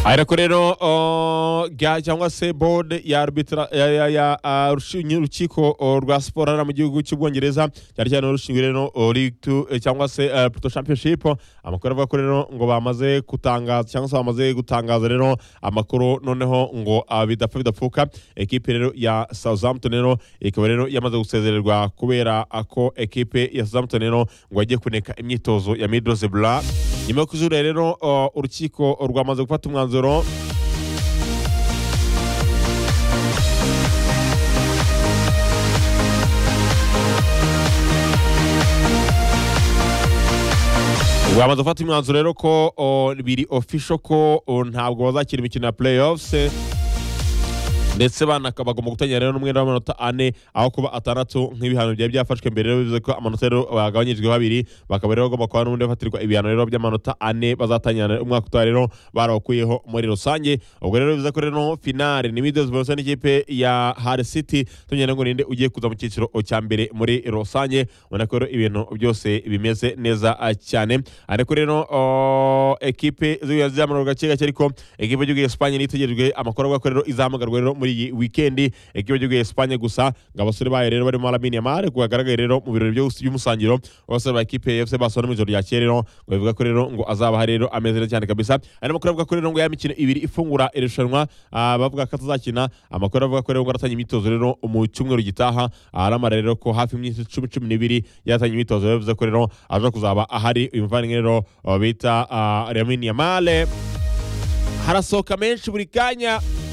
ariko rero o, ga- cyangwa se board ya arbitra ya- ya- ya ah, rushi- nyu- urukiko o, rwa siporo hano mu gihugu cy'ubwongereza cyane cyane urushinzwe rero o, League Two, eh, cyangwa se eh, Pluto Championship amakuru avuga ko rero ngo bamaze gutangaza cyangwa se bamaze gutangaza rero amakuru noneho ngo ah, bidapfa bidapfuka ekipe rero ya Southampton rero ikaba rero yamaze gusezererwa kubera ah, ko ekipe ya Southampton rero ngo yagiye kuneka imyitozo ya Middlesbrough nyuma yo kuzura rero uh, urukiko rwamaze gufata umwanzuro rwamaze gufata imyanzuro rero ko uh, biri official ko uh, ntabwo bazakina imikino ya playoffs eh, ndetse banaka bagomba gutangira rero n'umwenda w'amanota ane aho kuba atandatu nk'ibihano byari byafashwe mbere rero bivuze ko amanota rero bagabanyijwe babiri bakaba rero bagomba kuba n'ubundi bafatirwa ibihano rero by'amanota ane bazatangira umwaka utaha rero barabakuyeho muri rusange ubwo rero bivuze ko rero finale ni Middlesbrough ndetse n'ikipe ya Hull City tumenyera ngo ninde ugiye kuza mu cyiciro cya mbere muri rusange ubona ko rero ibintu byose bimeze neza ah, cyane ariko rero oh, ekipe zizamurwa gake gake ariko ekipe y'igihugu ya Espanye niyo itegerejwe amakuru avuga ko rero izamugarwa rero muri iyi weekend ekipe y'igihugu ya Espanye gusa ngo abasore bayo rero barimo Lamine Yamal ngo yagaragaye rero mu birori byose by'umusangiro abasore ba ekipe ya FC Barcelona mu ijoro rya kera rero ngo bivuga ko rero ngo azaba hari rero ameze neza cyane kabisa hari n'amakuru avuga ko rero ngo ya mikino ibiri ifungura irushanwa ah, bavuga ko atazakina amakuru avuga ko rero ngo aratanya imyitozo rero mu cyumweru gitaha aramara rero ko hafi iminsi icumi cumi n'ibiri yatanye imyitozo yavuze ko rero aza kuzaba ahari uyu muvandimwe rero ah, bita Lamine Yamal harasohoka menshi buri kanya